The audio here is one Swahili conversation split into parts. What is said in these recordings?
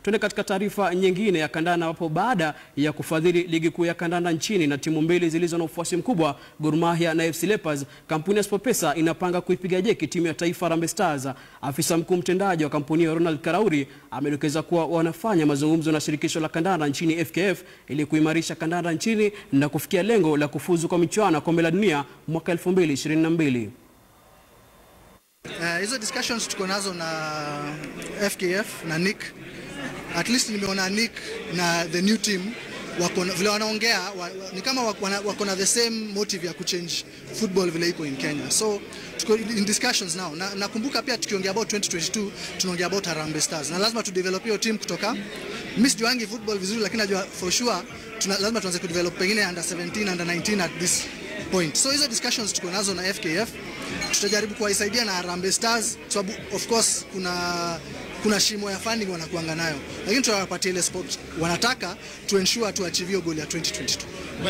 Tuende katika taarifa nyingine ya kandanda ambapo baada ya kufadhili ligi kuu ya kandanda nchini na timu mbili zilizo na ufuasi mkubwa Gor Mahia na FC Leopards, kampuni ya SportPesa inapanga kuipiga jeki timu ya taifa Harambee Stars. Afisa mkuu mtendaji wa kampuni hiyo Ronald Karauri amedokeza kuwa wanafanya mazungumzo na shirikisho la kandanda nchini FKF ili kuimarisha kandanda nchini na kufikia lengo la kufuzu kwa michuano ya kombe la dunia mwaka 2022. Uh, hizo discussions tuko nazo na FKF na Nick. At least nimeona Nick na the new team wako na- vile wanaongea wa, wa, ni kama wako na- wako na the same motive ya kuchange football vile iko in Kenya. So tuko in discussions now. Na nakumbuka pia tukiongea about 2022 tunaongea about Harambee Stars. Na lazima tu develop hiyo team kutoka mimi sijuangi football vizuri lakini najua for sure tuna, lazima tuanze kudevelop pengine under 17 under 19 at this point. So hizo discussions tuko nazo na FKF tutajaribu kuwasaidia na Harambee Stars kwa sababu of course kuna kuna shimo ya funding wanakuanga nayo, lakini tutawapatia ile sport wanataka to ensure to achieve hiyo goal ya 2022.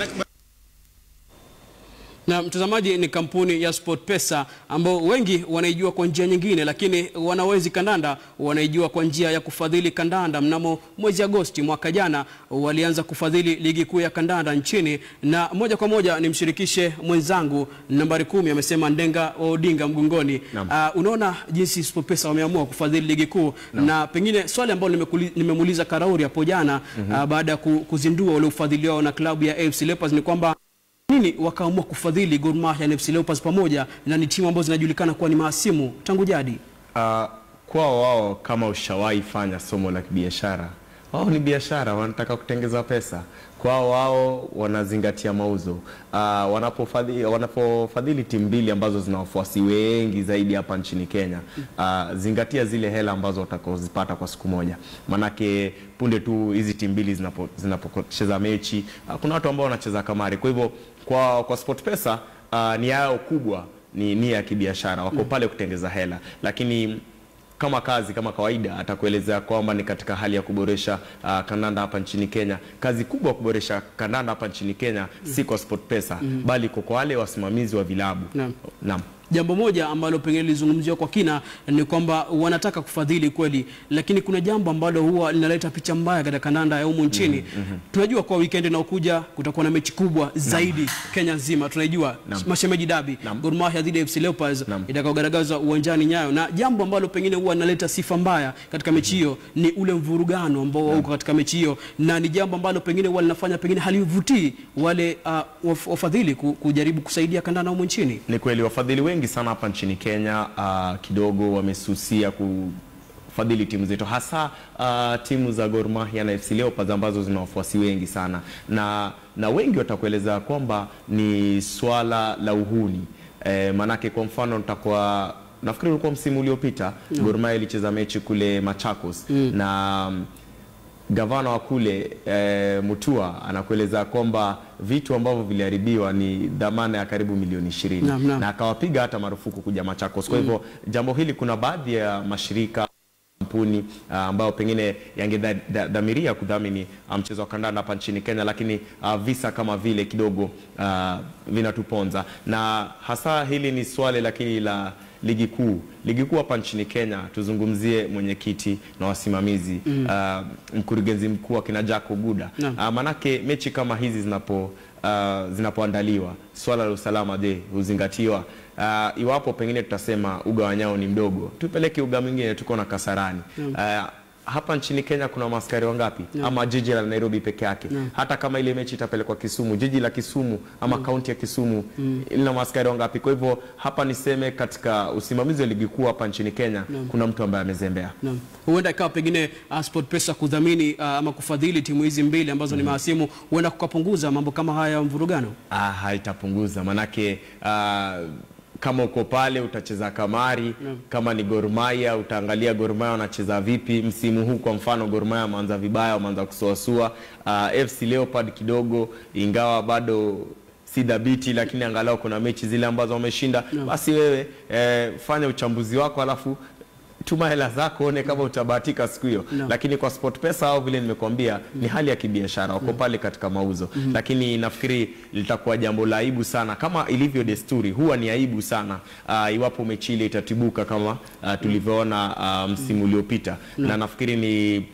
Na mtazamaji, ni kampuni ya SportPesa ambao wengi wanaijua kwa njia nyingine, lakini wanawezi kandanda wanaijua kwa njia ya kufadhili kandanda. Mnamo mwezi Agosti mwaka jana walianza kufadhili ligi kuu ya kandanda nchini, na moja kwa moja nimshirikishe mwenzangu nambari kumi, amesema Ndenga wa Odinga Mgongoni. Naam. Uh, unaona jinsi SportPesa wameamua kufadhili ligi kuu na pengine swali ambalo nimekuli- nimemuuliza Karauri hapo jana uh, baada ya ku- kuzindua ule ufadhili wao na klabu ya AFC Leopards ni kwamba nini wakaamua kufadhili Gor Mahia na FC Leopards pamoja na ni timu ambazo zinajulikana kuwa ni mahasimu tangu jadi. Uh, kwao wao kama ushawahi fanya somo la kibiashara, wao ni biashara, wanataka kutengeza pesa. Kwao wao wanazingatia mauzo. Uh, wanapofadhili, wanapofadhili timu mbili ambazo zina wafuasi wengi zaidi hapa nchini Kenya, uh, zingatia zile hela ambazo watakaozipata kwa siku moja, manake punde tu hizi timu mbili zinapo- zinapocheza mechi uh, kuna watu ambao wanacheza kamari. Kwa hivyo kwa, kwa SportPesa uh, nia yao kubwa ni nia ya kibiashara, wako pale kutengeza hela, lakini kama kazi kama kawaida atakuelezea kwamba ni katika hali ya kuboresha uh, kandanda hapa nchini Kenya. Kazi kubwa ya kuboresha kandanda hapa nchini Kenya si kwa SportPesa bali kwa kwa wale wasimamizi wa vilabu. Naam. Naam. Jambo moja ambalo pengine lilizungumziwa kwa kina ni kwamba wanataka kufadhili kweli, lakini kuna jambo ambalo huwa linaleta picha mbaya katika kandanda ya humu nchini. Tunajua kwa weekend inayokuja kutakuwa na mechi kubwa zaidi Kenya nzima, tunaijua Naam. mashemeji dabi Naam. Gor Mahia dhidi ya FC Leopards Naam. itakaogaragazwa uwanjani Nyayo, na jambo ambalo pengine huwa linaleta sifa mbaya katika mechi hiyo ni ule mvurugano ambao uko katika mechi hiyo, na ni jambo ambalo pengine huwa linafanya pengine halivutii wale uh, waf- wafadhili ku- kujaribu kusaidia kandanda humu nchini. Ni kweli wafadhili wengi sana hapa nchini Kenya uh, kidogo wamesusia kufadhili timu zetu hasa uh, timu za Gor Mahia na FC Leopards ambazo zina wafuasi wengi sana, na na wengi watakueleza kwamba ni swala la uhuni eh, manake kwa mfano nitakuwa nafikiri ulikuwa msimu uliopita Gor Mahia ilicheza mechi kule Machakos na mm, gavana wa kule e, Mutua anakueleza kwamba vitu ambavyo viliharibiwa ni dhamana ya karibu milioni ishirini Naam, naam. na akawapiga hata marufuku kuja Machakos. Kwa hivyo jambo hili, kuna baadhi ya mashirika kampuni ah, ambayo pengine yangedhamiria kudhamini ah, mchezo wa kandanda hapa nchini Kenya, lakini ah, visa kama vile kidogo ah, vinatuponza, na hasa hili ni swali lakini la ligi kuu ligi kuu hapa nchini Kenya. Tuzungumzie mwenyekiti na wasimamizi ah, mkurugenzi mkuu akina Jack Oguda Naam. Ah, manake mechi kama hizi zinapo ah, zinapoandaliwa swala la usalama je, huzingatiwa? Ah, iwapo pengine tutasema uga wa Nyayo ni mdogo, tupeleke uga mwingine, tuko na Kasarani. Ah, hapa nchini Kenya kuna maaskari wangapi? Ama jiji la Nairobi peke yake? Hata kama ile mechi itapelekwa Kisumu, jiji la Kisumu ama kaunti ya Kisumu lina maaskari wangapi? Kwa hivyo hapa niseme katika usimamizi wa ligi kuu hapa nchini Kenya kuna mtu ambaye amezembea. Naam. Huenda ikawa pengine uh, SportPesa kudhamini uh, ama kufadhili timu hizi mbili ambazo ni mahasimu, huenda kukapunguza mambo kama haya ya mvurugano. Ah, haitapunguza manake ah, kama uko pale utacheza kamari kama ni Gor Mahia utaangalia Gor Mahia wanacheza vipi msimu huu. Kwa mfano Gor Mahia wameanza vibaya, wameanza kusuasua. Ah, FC Leopard kidogo, ingawa bado si dhabiti, lakini angalau kuna mechi zile ambazo wameshinda. Basi wewe eh, fanya uchambuzi wako alafu tuma hela zako one kama utabahatika siku hiyo No. lakini kwa SportPesa au vile nimekuambia ni hali ya kibiashara wako pale katika mauzo lakini nafikiri litakuwa jambo la aibu sana kama ilivyo desturi huwa ni aibu sana uh, iwapo mechi ile itatibuka kama uh, tulivyoona uh, msimu uliopita na nafikiri ni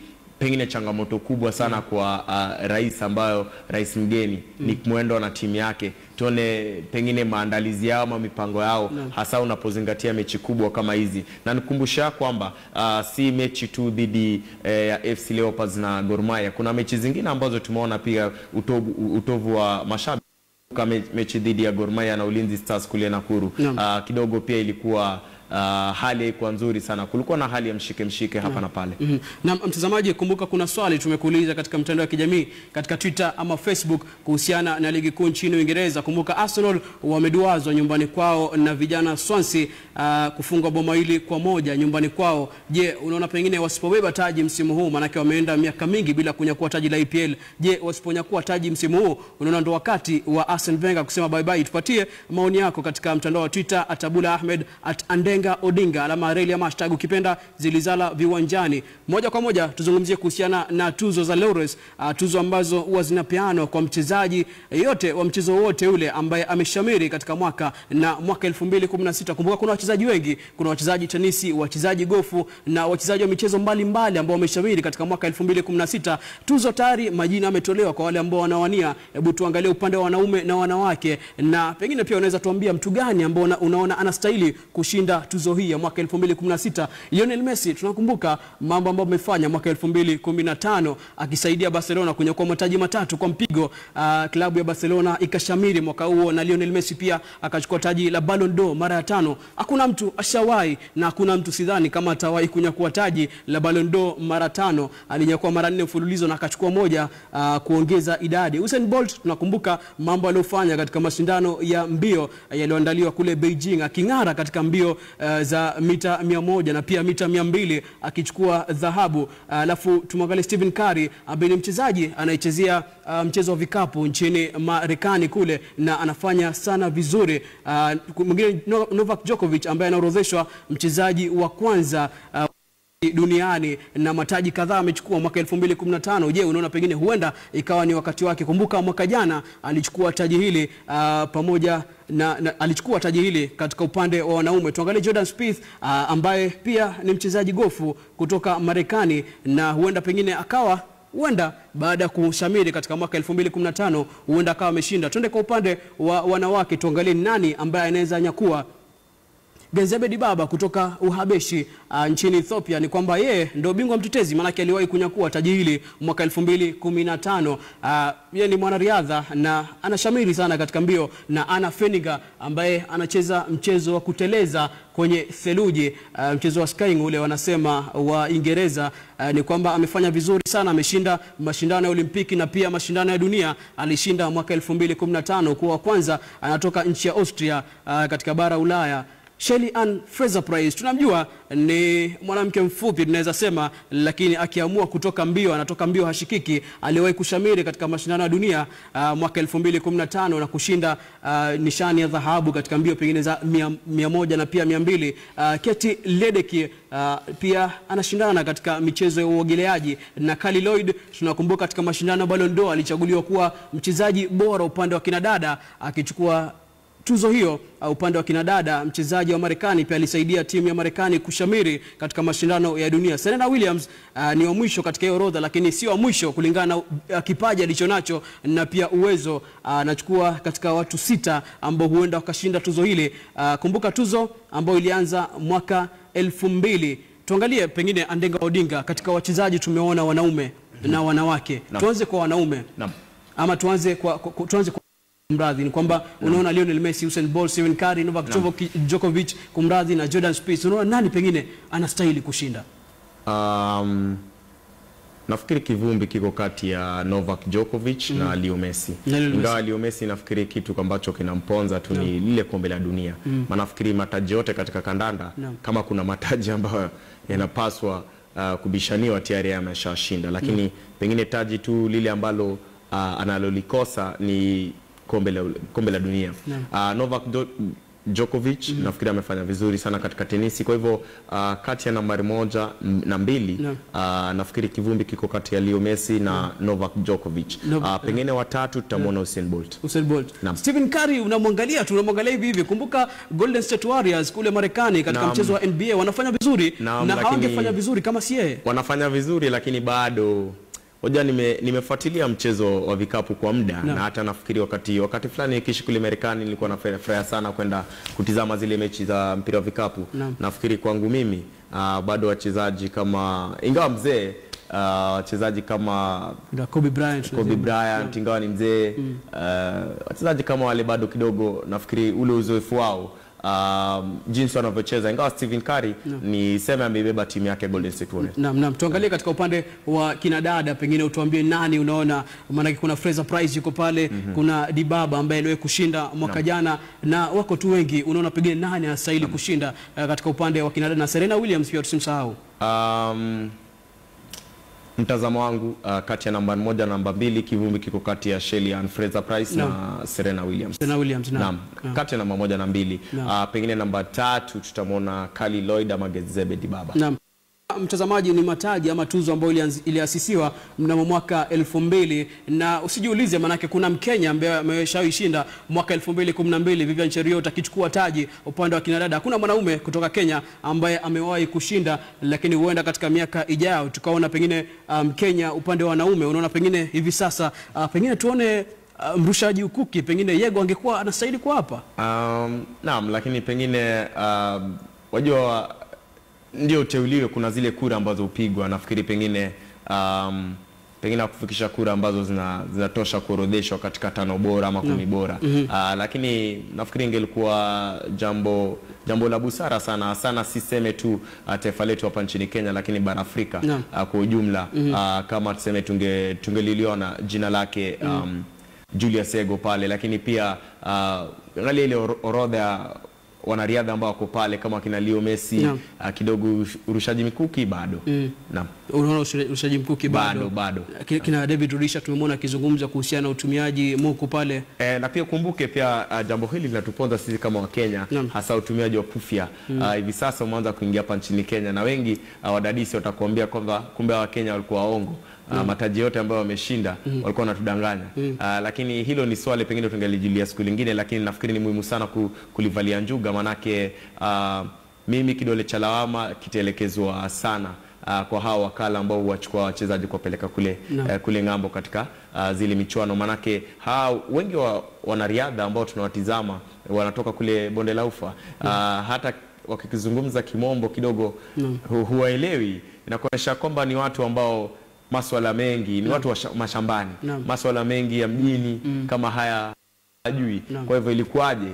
pengine changamoto kubwa sana kwa uh, rais ambayo rais mgeni Nick Mwendo na timu yake tuone pengine maandalizi yao ama mipango yao hasa unapozingatia mechi kubwa kama hizi, na nikumbusha kwamba uh, si mechi tu dhidi eh, ya FC Leopards na Gor Mahia. Kuna mechi zingine ambazo tumeona pia utovu, utovu wa mashabiki kama mechi dhidi ya Gor Mahia na Ulinzi Stars kule Nakuru. Naam. Uh, kidogo pia ilikuwa uh, hali haikuwa nzuri sana, kulikuwa na hali ya mshike mshike hapa na pale. Mhm. Na mtazamaji, kumbuka kuna swali tumekuuliza katika mtandao wa kijamii katika Twitter ama Facebook kuhusiana na ligi kuu nchini Uingereza. Kumbuka Arsenal wameduazwa nyumbani kwao na vijana Swansea uh, kufungwa boma hili kwa moja nyumbani kwao. Je, unaona pengine wasipobeba taji msimu huu, maanake wameenda miaka mingi bila kunyakua taji la EPL. Je, wasiponyakua taji msimu huu, unaona ndo wakati wa Arsene Wenger kusema bye bye? Tupatie maoni yako katika mtandao wa Twitter atabula Ahmed at Andenga Odinga alama reli ama hashtag ukipenda zilizala viwanjani. Moja kwa moja tuzungumzie kuhusiana na tuzo za Laureus, uh, tuzo ambazo huwa zinapeanwa kwa mchezaji yote wa mchezo wote ule ambaye ameshamiri katika mwaka na mwaka 2016. Kumbuka kuna wachezaji wengi, kuna wachezaji tenisi, wachezaji gofu na wachezaji wa michezo mbalimbali ambao wameshamiri katika mwaka 2016. Tuzo tayari majina yametolewa kwa wale ambao wanawania. Hebu tuangalie upande wa wanaume na wanawake, na pengine pia unaweza tuambia mtu gani ambao una, unaona anastahili kushinda tuzo hii ya mwaka 2016. Lionel Messi tunakumbuka mambo ambayo amefanya mwaka 2015 akisaidia Barcelona kunyakua mataji matatu kwa mpigo. Uh, klabu ya Barcelona ikashamiri mwaka huo na Lionel Messi pia akachukua taji la Ballon d'Or mara ya tano. Hakuna mtu ashawahi na hakuna mtu sidhani kama atawahi kunyakua taji la Ballon d'Or mara tano. Alinyakua mara nne mfululizo na akachukua moja uh, kuongeza idadi. Usain Bolt tunakumbuka mambo aliyofanya katika mashindano ya mbio uh, yaliyoandaliwa kule Beijing aking'ara katika mbio uh, za mita 100 na pia mita 200 akichukua dhahabu. Alafu uh, tumwangalie Stephen Curry ambaye ni mchezaji anayechezea uh, mchezo wa vikapu nchini Marekani kule na anafanya sana vizuri. Uh, mwingine No- Novak Djokovic ambaye anaorodheshwa mchezaji wa kwanza uh, duniani na mataji kadhaa amechukua mwaka 2015. Je, unaona pengine huenda ikawa ni wakati wake? Kumbuka mwaka jana alichukua taji hili uh, pamoja na, na alichukua taji hili katika upande wa wanaume. Tuangalie Jordan Spieth uh, ambaye pia ni mchezaji gofu kutoka Marekani na huenda pengine akawa huenda baada ya kushamiri katika mwaka 2015 huenda akawa ameshinda. Twende kwa upande wa wanawake, tuangalie ni nani ambaye anaweza nyakua Genzebe Dibaba kutoka Uhabeshi uh, nchini Ethiopia ni kwamba yeye ndio bingwa mtetezi, maanake aliwahi kunyakua taji hili mwaka 2015. Uh, yeye ni mwanariadha na anashamiri sana katika mbio, na Anna Feniger ambaye anacheza mchezo wa kuteleza kwenye theluji uh, mchezo wa skiing ule wanasema wa Uingereza uh, ni kwamba amefanya vizuri sana, ameshinda mashindano ya Olimpiki na pia mashindano ya dunia. Alishinda mwaka 2015 kuwa wa kwanza, anatoka nchi ya Austria uh, katika bara Ulaya. Shelly Ann Fraser Price tunamjua ni mwanamke mfupi tunaweza sema, lakini akiamua kutoka mbio anatoka mbio hashikiki. Aliwahi kushamiri katika mashindano ya dunia uh, mwaka 2015 na kushinda uh, nishani ya dhahabu katika mbio pengine za mia, mia moja na pia mia mbili. Uh, Katie Ledecky uh, pia anashindana katika michezo ya uogeleaji na Kali Lloyd tunakumbuka katika mashindano ya Ballon d'Or alichaguliwa kuwa mchezaji bora upande wa kinadada akichukua tuzo hiyo uh, upande wa kinadada. Mchezaji wa Marekani pia alisaidia timu ya Marekani kushamiri katika mashindano ya dunia. Serena Williams uh, ni wa mwisho katika hiyo orodha, lakini sio wa mwisho kulingana na uh, kipaji alichonacho na pia uwezo. Anachukua uh, katika watu sita ambao huenda wakashinda tuzo hili. Uh, kumbuka tuzo ambayo ilianza mwaka elfu mbili. Tuangalie pengine Andenga Odinga, katika wachezaji tumeona wanaume na wanawake. Tuanze kwa wanaume Naam. ama tuanze kwa, kwa, tuanze kwa kumradhi ni kwamba unaona Lionel Messi, Usain Bolt, Stephen Curry, Novak Djokovic- Djokovic kumradhi na Jordan Spieth, unaona nani pengine anastahili kushinda? Um, nafikiri kivumbi kiko kati ya Novak Djokovic na Leo Messi. Na Lionel Ingawa Leo Messi nafikiri kitu ambacho kinamponza tu ni lile kombe la dunia. Maana nafikiri mataji yote katika kandanda Naam. kama kuna mataji ambayo yanapaswa uh, kubishaniwa tayari ameshashinda, lakini pengine taji tu lile ambalo uh, analolikosa ni kombe la, kombe la dunia. Uh, Novak Do, Djokovic nafikiri amefanya vizuri sana katika tenisi. Kwa hivyo uh, kati ya nambari moja m- na mbili Naam. uh, nafikiri kivumbi kiko kati ya Leo Messi na Novak Djokovic. No- Uh, pengine watatu tutamwona Usain Bolt. Usain Bolt. Naam. Stephen Curry unamwangalia tu unamwangalia hivi hivi. Kumbuka Golden State Warriors kule Marekani katika Naam. mchezo wa NBA wanafanya vizuri Naam, na lakini- hawangefanya vizuri kama si yeye. wanafanya vizuri lakini bado hoja nime, nimefuatilia mchezo wa vikapu kwa muda Naam. na hata nafikiri wakati wakati fulani nikiishi kule Marekani nilikuwa nafurahia sana kwenda kutizama zile mechi za mpira wa vikapu Naam. nafikiri kwangu mimi uh, bado wachezaji kama ingawa mzee uh, wachezaji kama Na Kobe Bryant. Kobe Bryant ingawa ni mzee uh, wachezaji kama wale bado kidogo nafikiri ule uzoefu wao um, jinsi wanavyocheza ingawa Stephen Curry ni sema ameibeba timu yake Golden State Warriors Naam, naam. Tuangalie katika upande wa kinadada, pengine utuambie nani unaona, maanake kuna Fraser Price yuko pale, kuna Dibaba ambaye aliwahi kushinda mwaka jana, na wako tu wengi. Unaona pengine nani anastahili kushinda eh, katika upande wa kinadada, na Serena Williams pia tusimsahau. Um, mtazamo wangu uh, kati ya namba moja na namba mbili kivumbi kiko kati ya Shelly Ann Fraser Price na Serena Williams. Serena Williams, naam. Naam, Naam. kati ya namba moja na mbili Naam. uh, pengine namba tatu tutamwona Kali Lloyd ama Gezebe Dibaba. Naam. Mtazamaji, ni mataji ama tuzo ambayo ilianzi- iliasisiwa mnamo mwaka elfu mbili na usijiulize, manake kuna Mkenya ambaye ameshaishinda mwaka elfu mbili kumi na mbili Vivian Cheruiyot akichukua taji upande wa kinadada. Hakuna mwanaume kutoka Kenya ambaye amewahi kushinda, lakini huenda katika miaka ijayo tukaona pengine Mkenya um, upande wa wanaume. Unaona pengine hivi sasa uh, pengine tuone uh, mrushaji ukuki, pengine Yego angekuwa anastahili kwa hapa. Um, naam, lakini pengine um, wajua ndio uteuliwe, kuna zile kura ambazo hupigwa. Nafikiri pengine um, pengine kufikisha kura ambazo zina- zinatosha kuorodheshwa katika tano bora ama kumi bora Ah, lakini nafikiri ingelikuwa jambo jambo la busara sana sana, siseme tu ah, taifa letu hapa nchini Kenya, lakini bara Afrika Naam. ah, kwa ujumla ah, kama tuseme tunge tungeliliona jina lake um, Julius Ego pale, lakini pia uh, angalia ile oro- orodha ya wanariadha ambao wako pale kama kina Leo Messi Naam. uh, kidogo ush- urushaji mikuki bado naam Unaona ushe- urushaji mkuki bado, Bado, bado. Ki- Kina David Rudisha tumemwona akizungumza kuhusiana na utumiaji muku pale. E, na pia kumbuke pia uh, jambo hili linatuponza sisi kama Wakenya Naam. hasa utumiaji wa kufya uh, hivi sasa umeanza kuingia hapa nchini Kenya na wengi uh, wadadisi watakuambia kwamba kumbe Wakenya walikuwa waongo uh, mataji yote ambayo wameshinda walikuwa wanatudanganya uh, lakini hilo ni swali pengine tungelijulia siku lingine, lakini nafikiri ni muhimu sana ku, kulivalia njuga manake uh, mimi kidole cha lawama kitaelekezwa sana uh, kwa hawa wakala ambao huwachukua wachezaji kuwapeleka kule, Naam. eh, kule ng'ambo katika uh, zile michuano manake hawa wengi wa wanariadha ambao tunawatizama wanatoka kule bonde la ufa uh, hata wakikizungumza kimombo kidogo hu, huwaelewi inakuonyesha kwamba ni watu ambao maswala mengi ni watu wa sha- mashambani Naam. maswala mengi ya mjini kama haya hajui Naam. kwa hivyo ilikuwaje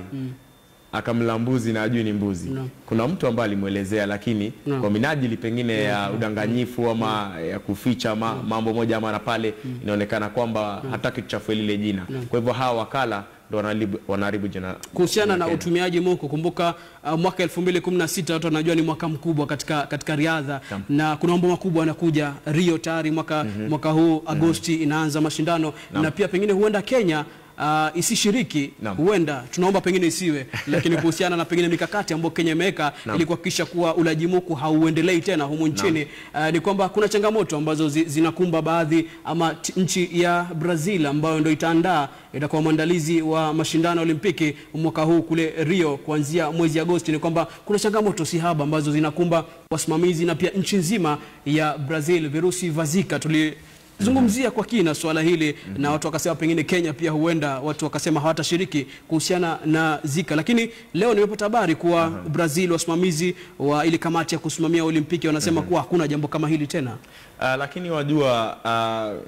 akamla mbuzi na ajui ni mbuzi Naam. kuna mtu ambaye alimwelezea lakini Naam. kwa minajili pengine ya udanganyifu ama ya kuficha ma, mambo moja ama na pale inaonekana kwamba hataki tuchafue lile jina kwa hivyo hawa wakala ndo wanaharibu- wanaharibu jina kuhusiana na Kenya. utumiaji muku kumbuka uh, mwaka 2016 watu wanajua ni mwaka mkubwa katika, katika riadha Naam. na kuna mambo makubwa yanakuja Rio tayari mwaka, mwaka huu Agosti inaanza mashindano na pia pengine huenda Kenya Uh, isishiriki Naam. huenda tunaomba pengine isiwe lakini kuhusiana na pengine mikakati ambayo Kenya imeweka ili kuhakikisha kuwa ulaji muku hauendelei tena humu nchini uh, ni kwamba kuna changamoto ambazo zi, zinakumba baadhi ama t- nchi ya Brazil ambayo ndio itaandaa itakuwa mwandalizi wa mashindano ya Olimpiki mwaka huu kule Rio kuanzia mwezi Agosti. Ni kwamba kuna changamoto si haba ambazo zinakumba wasimamizi na pia nchi nzima ya Brazil. Virusi vya Zika tulizungumzia kwa kina swala hili na watu wakasema pengine Kenya pia huenda watu wakasema hawatashiriki kuhusiana na Zika, lakini leo nimepata habari kuwa Brazil wasimamizi wa ile kamati ya kusimamia Olimpiki wanasema kuwa hakuna jambo kama hili tena. Uh, lakini wajua uh,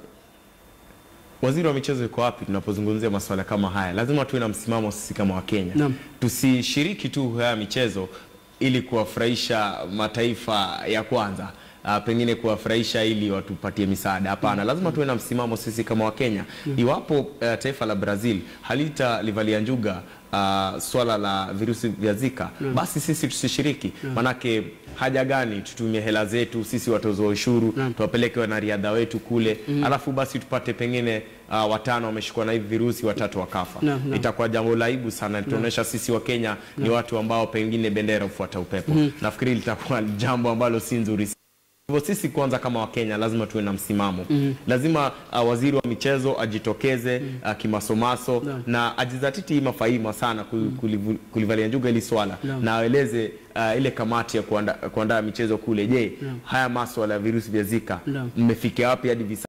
waziri wa michezo yuko wapi tunapozungumzia masuala kama haya? Lazima tuwe na msimamo sisi kama Wakenya, Naam. tusishiriki tu haya michezo ili kuwafurahisha mataifa ya kwanza. uh, pengine kuwafurahisha ili watupatie misaada. Hapana, lazima tuwe na msimamo sisi kama Wakenya. Iwapo uh, taifa la Brazil halitalivalia njuga uh, swala la virusi vya Zika, basi sisi tusishiriki. Manake haja gani tutumie hela zetu sisi watoza ushuru tuwapeleke wanariadha wetu kule alafu basi tupate pengine uh, watano wameshikwa na hivi virusi watatu wakafa. Naam, naam. Itakuwa jambo la aibu sana, litaonyesha sisi wa Kenya ni watu ambao pengine bendera hufuata upepo. Nafikiri litakuwa jambo ambalo si nzuri hivyo sisi kwanza kama Wakenya lazima tuwe na msimamo lazima uh, waziri wa michezo ajitokeze uh, kimasomaso Naam. na ajizatiti mafaima sana ku- kulivu- kulivalia njuga hili swala Naam. na aeleze uh, ile kamati ya kuanda- kuandaa michezo kule je haya maswala ya virusi vya zika Naam. mmefikia wapi hadi visa